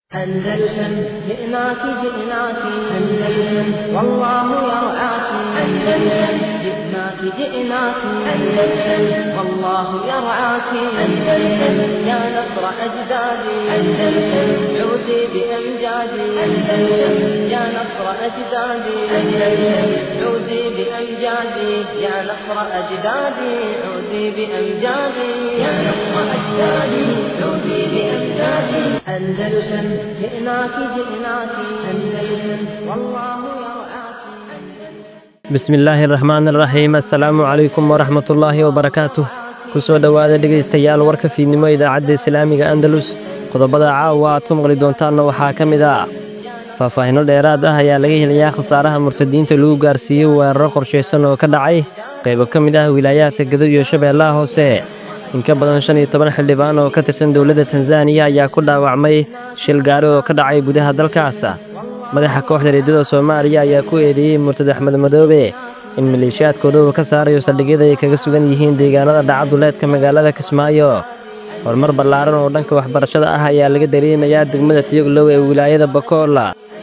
أندلسن جئناك جئناك أندلسن والله يرعاك أندلسن جئناك جئناك أندلسن والله يرعاك أندلسن يا نصر أجدادي أندلسن عودي بأمجادي أندلسن يا نصر أجدادي أندلسن عودي بأمجادي يا نصر أجدادي عودي بأمجادي يا نصر أجدادي عودي بأمجادي أندلسن جئناك جئناك أندلسن والله يرعاك bismi illaahi raxmaan raxiim assalaamu calaykum waraxmatullaahi wabarakaatuh ku soo dhowaada dhegaystayaal warka fiidnimo idaacadda islaamiga andalus qodobada caawa aad ku maqli doontaanna waxaa ka mid ah faahfaahinno dheeraad ah ayaa laga helayaa khasaaraha murtadiinta lagu gaarsiiyey weeraro qorshaysan oo ka dhacay qaybo ka mid ah wilaayaadka gado iyo shabeellaha hoose in ka badan shan iyo toban xildhibaan oo ka tirsan dowladda tanzaniya ayaa ku dhaawacmay shil gaari oo ka dhacay gudaha dalkaas madaxa kooxda reedada soomaaliya ayaa ku eedeeyey murtad axmed madoobe in maleeshiyaadkooda uu ka saarayo saldhigyada ay kaga sugan yihiin deegaanada dhacaduleedka magaalada kismaayo horumar ballaaran oo dhanka waxbarashada ah ayaa laga dareemayaa degmada tiyoglow ee wilaayada bakoola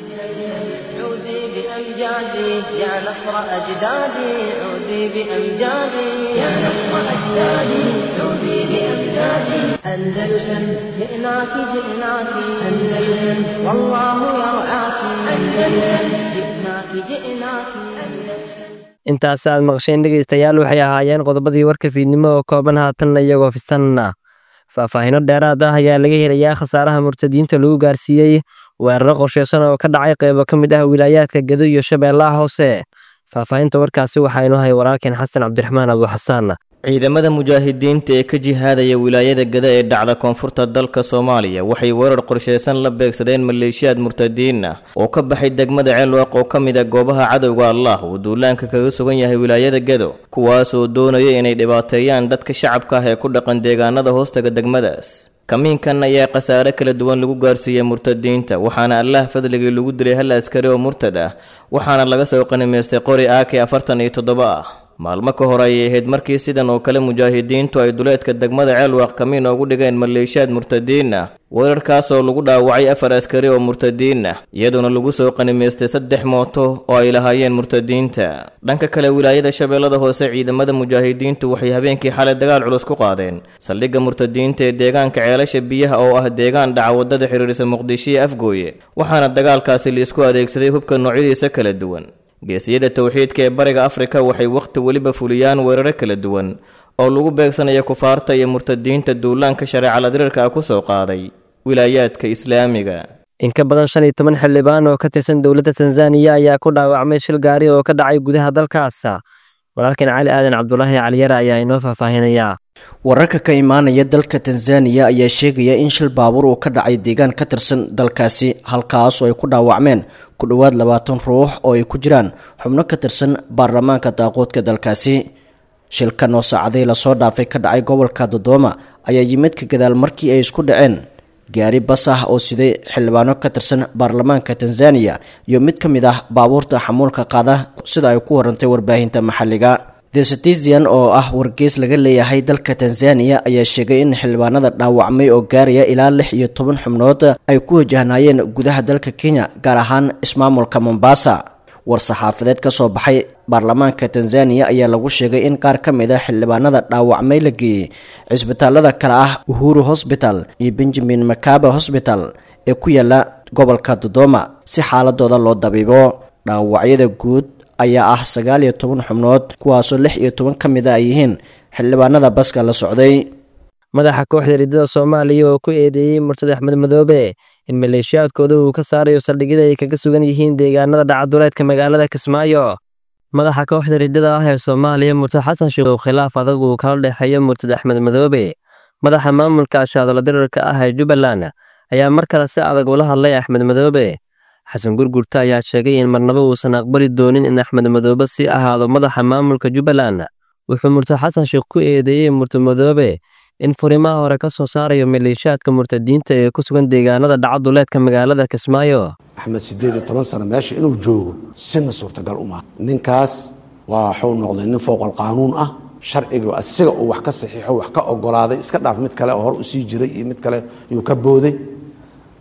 عودي بأمجادي يا نصر أجدادي عودي بأمجادي يا نصر أجدادي عودي بأمجادي أندلسن جئناك جئناك أندلسن والله يرعاك أندلسن جئناك جئناك أندلسن intaas aad maqsheen dhegaystayaal waxay ahaayeen qodobadii warka fiidnimo oo kooban haatanna iyagoo fisanna faahfaahinno dheeraad ah ayaa laga helayaa khasaaraha murtadiinta lagu gaarsiiyey weeraro qorshaysan oo ka dhacay qaybo ka mid ah wilaayaadka gado iyo shabeellaha hoose faahfaahinta warkaasi waxaa inoo hay walaalkeen xasan cabdiraxmaan abuuxasaan ciidamada mujaahidiinta ee ka jihaadaya wilaayada gada ee dhacda koonfurta dalka soomaaliya waxay weerar qorshaysan la beegsadeen maleeshiyaad murtadiin ah oo ka baxay degmada ceelwaaq oo ka mid a goobaha cadowga allah uu duulaanka kaga sugan yahay wilaayada gado kuwaasoo doonaya inay dhibaateeyaan dadka shacabka ah ee ku dhaqan deegaanada hoostaga degmadaas kamiinkan ayaa khasaare kala duwan lagu gaarsiiyey murtadiinta waxaana allah fadligii lagu dilay hal askari oo murtad ah waxaana laga soo qanimaystay qori aaki afartan iyo toddoba ah maalmo ka hor ayay ahayd markii sidan oo kale mujaahidiintu ay duleedka degmada ceelwaaq kamiin oogu dhigeen maleeshiyaad murtadiin ah weerarkaasoo lagu dhaawacay afar askari oo murtadiin ah iyadoona lagu soo qanimaystay saddex mooto oo ay lahaayeen murtadiinta dhanka kale wilaayada shabeellada hoose ciidamada mujaahidiintu waxay habeenkii xalay dagaal culus ku qaadeen saldhigga murtadiinta ee deegaanka ceelasha biyaha oo ah deegaan dhaca wadada xiriirisa muqdisho iyo afgooye waxaana dagaalkaasi liisku adeegsaday hubka noocyadiisa kala duwan geesiyada towxiidka ee bariga afrika waxay wakhti weliba fuliyaan weeraro kala duwan oo lagu beegsanaya kufaarta iyo murtadiinta duulaanka shareeca ladiriirka ah ku soo qaaday wilaayaadka islaamiga in ka badan shan iyo toban xildhibaan oo ka tirsan dowladda tanzaniya ayaa ku dhaawacmay shil gaari oo ka dhacay gudaha dalkaas walaalkeen cali aadan cabdulaahi caliyare ayaa inoo faahfaahinaya wararka ka imaanaya dalka tanzaniya ayaa sheegaya in shil baabuur uu ka dhacay deegaan ka tirsan dalkaasi halkaas oo ay ku dhaawacmeen ku dhowaad labaatan ruux oo ay ku jiraan xubno ka tirsan baarlamaanka daaqoodka dalkaasi shilkan oo saacaday lasoo dhaafay ka dhacay gobolka dodooma ayaa yimid ka gadaal markii ay isku dhaceen gaari bas ah oo siday xildhibaano ka tirsan baarlamaanka tanzaniya iyo mid ka mid ah baabuurta xamuulka qaada sida ay ku warantay warbaahinta maxalliga the citizen oo ah wargeys laga leeyahay dalka tanzaniya ayaa sheegay in xildhibaanada dhaawacmay oo gaaraya ilaa lix iyo toban xubnood ay ku wajahnaayeen gudaha dalka kenya gaar ahaan ismaamulka mombasa war-saxaafadeed ka soo baxay baarlamaanka tanzaniya ayaa lagu sheegay in qaar ka mid a xildhibaanada dhaawacmay la geeyey cisbitaalada kale ah uhuru hosbital iyo benjamin makaba hosbital ee ku yaala gobolka dodoma si xaaladooda loo dabiibo dhaawacyada guud ayaa ah sagaal iyo toban xubnood kuwaasoo lix iyo toban ka mid a ay yihiin xildhibaanada baska la socday madaxa kooxda reedada soomaaliya oo ku eedeeyey murtad axmed madoobe in maleeshiyaadkooda uu ka saarayo saldhigyada ay kaga sugan yihiin deegaanada dhacaduleedka magaalada kismaayo madaxa kooxda reedada ah ee soomaaliya murtad xasan sheekh oo khilaaf adag uu kala dhexeeyo murtad axmed madoobe madaxa maamulka ashaadolo dirarka ah ee jubbaland ayaa mar kale si adag ula hadlay axmed madoobe xasan gurgurta ayaa sheegay in marnaba uusan aqbali doonin in axmed madoobe sii ahaado madaxa maamulka jubbaland wuxuu murtad xasan sheekh ku eedeeyey murtad madoobe in furimaha hore ka soo saarayo maleeshiyaadka murtadiinta ee ku sugan deegaanada dhacaduleedka magaalada kismaayo axmed siddeed iyo toban sano meesha inuu joogo sina suurtagal uma ninkaas waa waxuu noqday nin fowqal qaanuun ah sharciga asiga uu wax ka saxiixo wax ka ogolaaday iska dhaaf mid kale oo hor usii jiray iyo mid kale yuu ka booday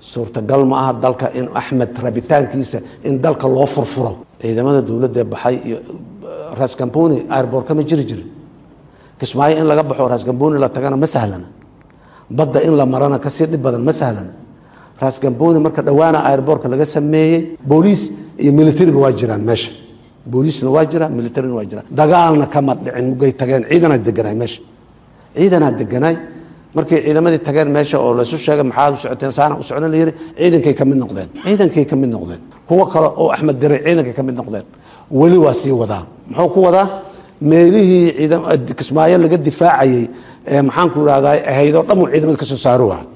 suurtagal ma aha dalka in axmed rabitaankiisa in dalka loo furfuro ciidamada dowladda baxay iyo raskamboni airbortka ma jiri jirin kismaayo in laga baxo raskamboni la tagana ma sahlana badda in la marana kasii dhib badan ma sahlana raskamboni marka dhowaana airbortka laga sameeyey booliis iyo militariba waa jiraan meesha booliisna waa jira militarina waa jira dagaalna kama dhicin mugay tageen ciidanaa deganaay meesha ciidanaa deganaay markay ciidamadii tageen meesha oo laysu sheegay maxaad u socoteen saana u socdan la yidhi ciidankay ka mid noqdeen ciidankay ka mid noqdeen kuwo kale oo axmed diray ciidankay ka mid noqdeen weli waa sii wadaa muxuu ku wadaa meelihii kismaayo laga difaacayey ee maxaanku irahdaa ahaydoo dhan uu ciidamada ka soo saaro waa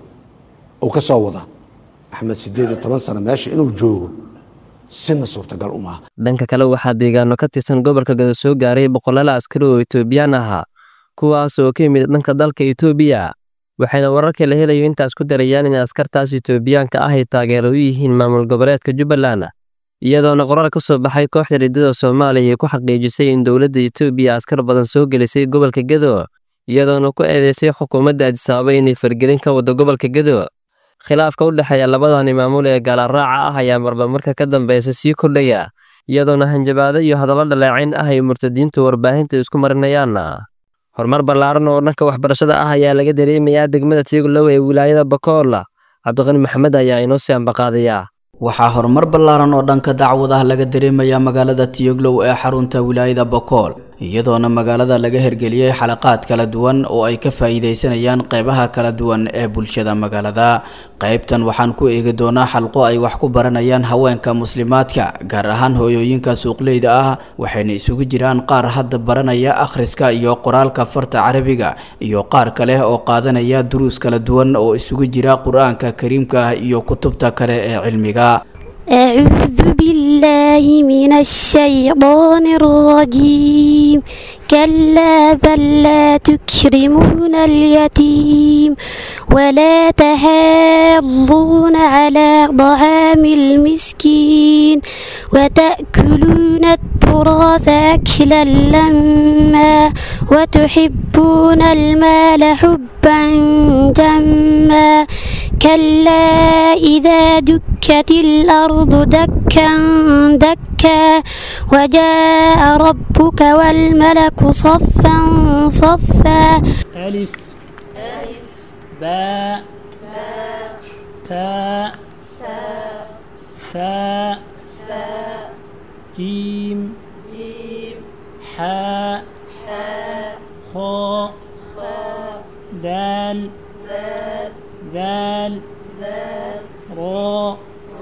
uu ka soo wadaa axmed sideed iyo toban sano meesha inuu joogo sina suurtagal u maaha dhanka kale waxaa deegaano ka tirsan gobolka gado soo gaaray boqolaal askari oo etoobiyaan ahaa kuwaas oo ka yimid dhanka dalka etoobiya waxayna wararka la helayo intaas ku darayaan in askartaas etoobiyaanka ah ay taageero u yihiin maamul goboleedka jubbaland iyadoona qoraal ka soo baxay kooxda riddada soomaaliya ay ku xaqiijisay in dowladda etoobiya askar badan soo gelisay gobolka gedo iyadoona ku eedeysay xukuumadda adisababa inay fargelin ka wado gobolka gedo khilaafka u dhexeeya labadani maamul ee gaalaraaca ah ayaa marba marka ka dambeysa sii kordhaya iyadoona hanjabaado iyo hadallo dhaleecayn ah ay murtadiintu warbaahinta isku marinayaan horumar ballaaran oo dhanka waxbarashada ah ayaa laga dareemayaa degmada tiiglow ee wilaayada bakoola cabdiqani maxamed ayaa inoo sii ambaqaadayaa waxaa horumar ballaaran oo dhanka dacwad ah laga dareemayaa magaalada tiyoglow ee xarunta wilaayada bokool iyadoona magaalada laga hergeliyey xalaqaad kala duwan oo ay ka faa'iidaysanayaan qeybaha kala duwan ee bulshada magaalada qeybtan waxaan ku eegi doonaa xalqo ay wax ku baranayaan haweenka muslimaadka gaar ahaan hooyooyinka suuqleyda ah waxayna isugu jiraan qaar hadda baranaya akhriska iyo qoraalka farta carabiga iyo qaar kale oo qaadanaya duruus kala duwan oo isugu jira qur-aanka kariimka ah iyo kutubta kale ee cilmiga أعوذ بالله من الشيطان الرجيم كلا بل لا تكرمون اليتيم ولا تحاضون على طعام المسكين وتأكلون التراث أكلا لما وتحبون المال حبا جما كلا إذا دكت الأرض دكا دكا وجاء ربك والملك صفا صفا ألف باء تاء ثاء جيم حاء خاء دال ذال راء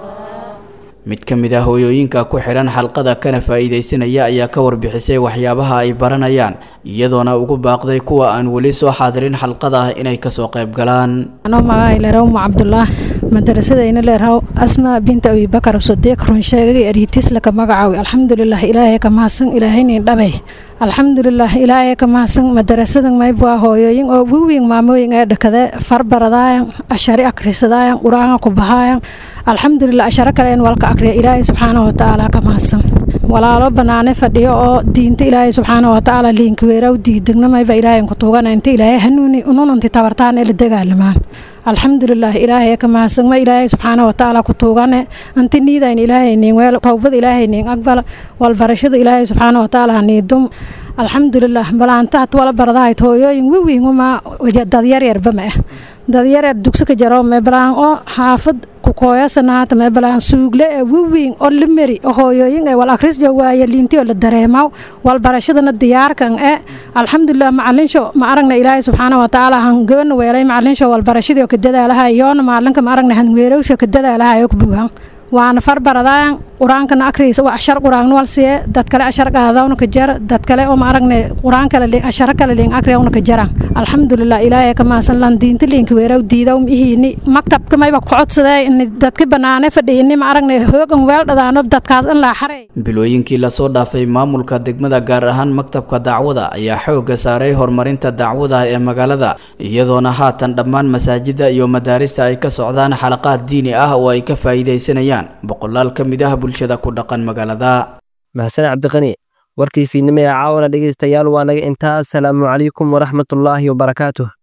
mid ka mid ah hooyooyinka ku xidhan xalqada kana faa'iidaysanaya ayaa ka warbixisay waxyaabaha ay baranayaan iyadoona ugu baaqday kuwa aan weli soo xaadirin xalqada inay kasoo qayb galaan anoo magaca leeraw ma cabdullah madrasadayna leeraw asma binta abibakar sadiiq runsheegay ariitis laka magacaawi alxamdulilah ilaahay ka mahadsan ilaahaynin dhabay alxamdulilah ilaahay ka mahadsan madarasadan maybwaa hooyooyin oo wiwiin maamooyin ee dhakade farbaradaayan ashari akrisadaayan qur-aanka ku bahaayan alxamdulilah asharo kale in walka akriya ilaahay subxaana watacaala ka mahadsan walaalo banaane fadhiyo oo diinta ilaahay subxaana watacaala liinkaweeraw diidegnamayba ilaahay ku tuugana inta ilaahay hanuuni ununanti tabartaan ee la dagaalamaan alxamdulilah ilaahay ka mahadsan ma ilaahay subxaana watacaala ku tuugane anti niidayn ilaahay niin weel towbad ilaahay niin aqbala walbarashada ilaahay subxaana watacaala haniidum alxamdulilah balaantahat wala baradahayd hooyooyin wiwiinguma dadyaryarba ma ah dadyaryar dugsi ka jaro meebalaan oo xaafad kukooyasanaata meebalaan suugle ee wiwiing oo limeri oo hooyooyin ee wal akrisja waaya liinti oo la dareemaw wal barashadana diyaarkan ee alxamdulilah macalinsho ma aragna ilaahay subxaana watacaala hangoona weelay macalinsho wal barashadii oo ka dadaalahay yoona maalinka ma aragna hanweerowsha ka dadaalahay oo kubuuhan waana farbaradaan qur-aankana akriisa waa ashar qur-aan wal siye dad kale ashar qaadawna ka jar dad kale oo ma aragne qur-aan kale liin ashara kale liin akriyawna ka jaraan alxamdulilah ilaahay ka maasan lan diinta liinka weeraw diidaw mihiini maktabka mayba ku codsadee in dadka banaane fadhiyini ma aragne hoogan weel dhadaano dadkaas in laa xaray bilooyinkii lasoo dhaafay maamulka degmada gaar ahaan maktabka dacwada ayaa xoogga saaray horumarinta dacwada ee magaalada iyadoona haatan dhammaan masaajida iyo madaarista ay ka socdaan xalaqaad diini ah oo ay ka faa'iidaysanayaan boqolaal ka mid ah bulshada ku dhaqan magaalada mahadsan cabdiqani warkii fiidnimo ee caawana dhegaystayaal waa naga intaas salaamu calaykum waraxmatullaahi wabarakaatuh